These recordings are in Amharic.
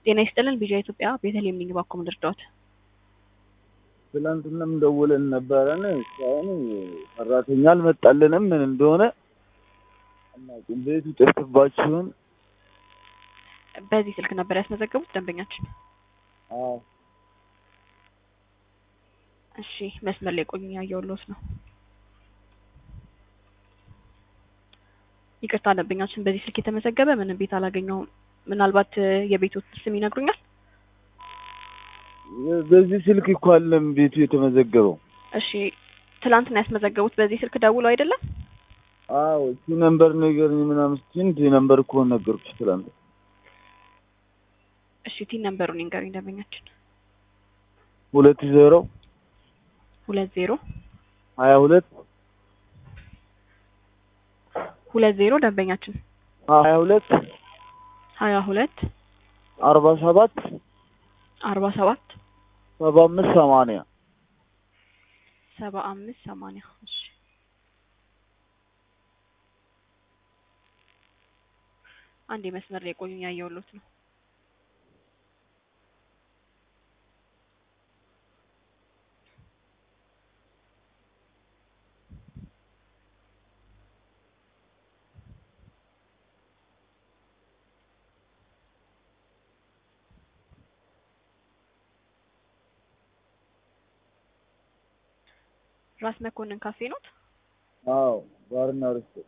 ጤና ይስጥልን ቢዣ ኢትዮጵያ ቤተልሔም ነኝ። እባክዎ ምን ልርዳዎት? ትላንትናም ደውለን ነበረን እስካሁን ሰራተኛ አልመጣልንም። ምን እንደሆነ አናውቅም። ቤቱ ጠፍቶባችሁን? በዚህ ስልክ ነበር ያስመዘገቡት ደንበኛችን? አዎ እሺ መስመር ላይ ቆዩ፣ ያየሁልዎት ነው። ይቅርታ ደንበኛችን በዚህ ስልክ የተመዘገበ ምንም ቤት አላገኘሁም። ምናልባት የቤቶት ስም ይነግሩኛል? በዚህ ስልክ እኮ አለም ቤቱ የተመዘገበው። እሺ ትላንትና ያስመዘገቡት በዚህ ስልክ ደውለው አይደለም? አዎ እቺ ነምበር ንገረኝ ምናምን ስትይኝ እንትን ነምበር እኮ ነገርኩሽ ትላንት። እሺ ቲን ነምበሩን ይንገሩኝ ደንበኛችን። ሁለት ዜሮ ሁለት ዜሮ ሀያ ሁለት ሁለት ዜሮ ደንበኛችን ሀያ ሁለት ሀያ ሁለት አርባ ሰባት አርባ ሰባት ሰባ አምስት ሰማንያ ሰባ አምስት ሰማንያ እሺ አንድ መስመር ላይ ቆዩኝ፣ ያየሁልዎት ነው። ራስ መኮንን ካፌ ኖት? አዎ ባርና ሬስቶራንት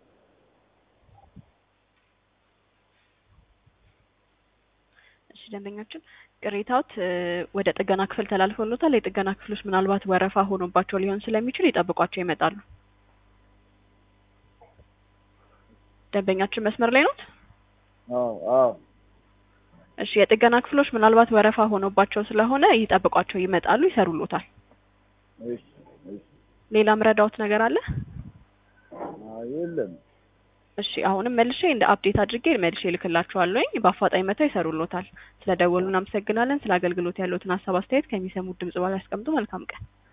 እሺ ደንበኛችን ቅሬታዎት ወደ ጥገና ክፍል ተላልፎሎታል። የጥገና ክፍሎች ምናልባት ወረፋ ሆኖባቸው ሊሆን ስለሚችል ይጠብቋቸው ይመጣሉ። ደንበኛችን መስመር ላይ ኖት? አዎ አዎ እሺ የጥገና ክፍሎች ምናልባት ወረፋ ሆኖባቸው ስለሆነ ይጠብቋቸው ይመጣሉ፣ ይሰሩሎታል። እሺ እሺ ሌላ ምረዳዎት ነገር አለ? አይ የለም እሺ አሁንም መልሼ እንደ አፕዴት አድርጌ መልሼ እልክላችኋለሁኝ። በአፋጣኝ መተው ይሰሩሎታል። ስለ ደወሉ እናመሰግናለን። ስለ አገልግሎት ያለዎትን ሀሳብ አስተያየት ከሚሰሙት ድምጽ በኋላ ያስቀምጡ። መልካም ቀን